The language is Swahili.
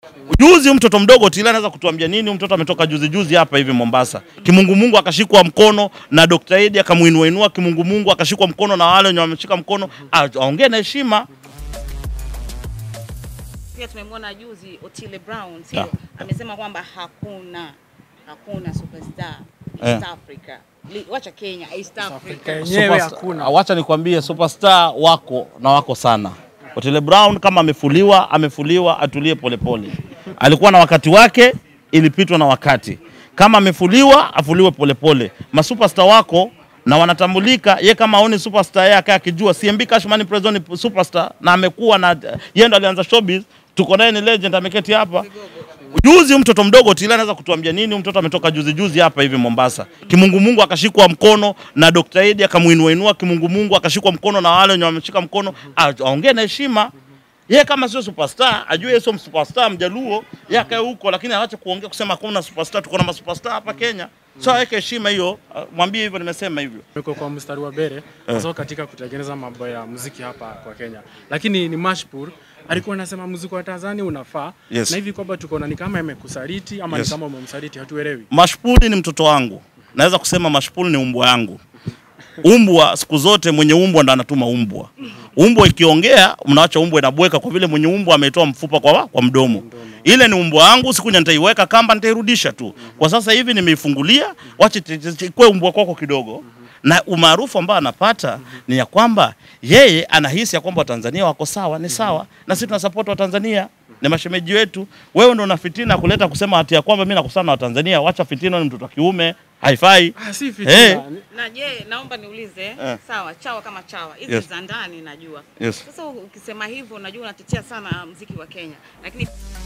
Juzi mtoto mdogo Tila anaweza kutuambia nini? Mtoto ametoka juzi juzi hapa hivi Mombasa, kimungumungu akashikwa mkono na Dr. Edi akamuinua inua, kimungumungu akashikwa mkono na wale wenye wameshika mkono, a- aongee na heshima. Pia tumemwona juzi Otile Brown sio? Yeah. Amesema kwamba hakuna hakuna superstar Eh. East Africa. Li- Wacha Kenya, East Africa. yenyewe Superstar- hakuna. Wacha nikwambie, superstar wako na wako sana. Otile Brown kama amefuliwa, amefuliwa, atulie polepole. Alikuwa na wakati wake, ilipitwa na wakati. Kama amefuliwa, afuliwe polepole. Masuperstar wako na wanatambulika. Ye kama aone superstar yeye akae akijua CMB Cashman Prezo ni superstar na amekuwa na yeye ndo alianza showbiz. Tuko naye ni legend, ameketi hapa. Juzi mtoto mdogo Tila anaweza kutuambia nini? Mtoto ametoka juzi juzi hapa hivi Mombasa, kimungumungu akashikwa mkono na Dr. Edi akamuinua inua, kimungumungu akashikwa mkono na wale wenye wameshika mkono, a- aongee na heshima. Yeye kama sio superstar, ajue yeye sio superstar mjaluo, yeye akae huko, lakini aache kuongea kusema hakuna superstar. Tuko na masuperstar hapa Kenya, so aweke heshima hiyo. Ah, Mwambie hivyo, nimesema hivyo. Niko kwa mstari wa mbele hasa katika kutengeneza mambo ya muziki hapa kwa Kenya, lakini ni Mashpur alikuwa anasema muziki wa Tanzania unafaa Yes. na hivi kwamba tuko ni kama imekusaliti ama Yes. ni kama umemsaliti, hatuelewi. Mashpuli ni mtoto wangu, naweza kusema Mashpuli ni umbwa yangu. Umbwa siku zote mwenye umbwa ndo anatuma umbwa. Umbwa ikiongea mnaacha umbwa inabweka, kwa vile mwenye umbwa ametoa mfupa kwa, kwa mdomo. Ile ni umbwa yangu, siku nyingine nitaiweka kamba, nitairudisha tu. Kwa sasa hivi nimeifungulia, wache t- t- t- kwe umbwa kwako kidogo na umaarufu ambao anapata ni ya kwamba yeye anahisi ya kwamba Watanzania wako sawa, ni sawa, na sisi tunasupport Watanzania, ni mashemeji wetu. Wewe ndo una fitina kuleta kusema ati ya kwamba mimi nakusana na Watanzania. Wacha fitina, ni mtoto wa kiume, haifai. Ah, si fitina. Eh. Na je, naomba niulize Eh. sawa, chawa kama chawa hizi Yes. za ndani najua. Yes. Sasa ukisema hivyo, najua unatetea sana mziki wa Kenya, lakini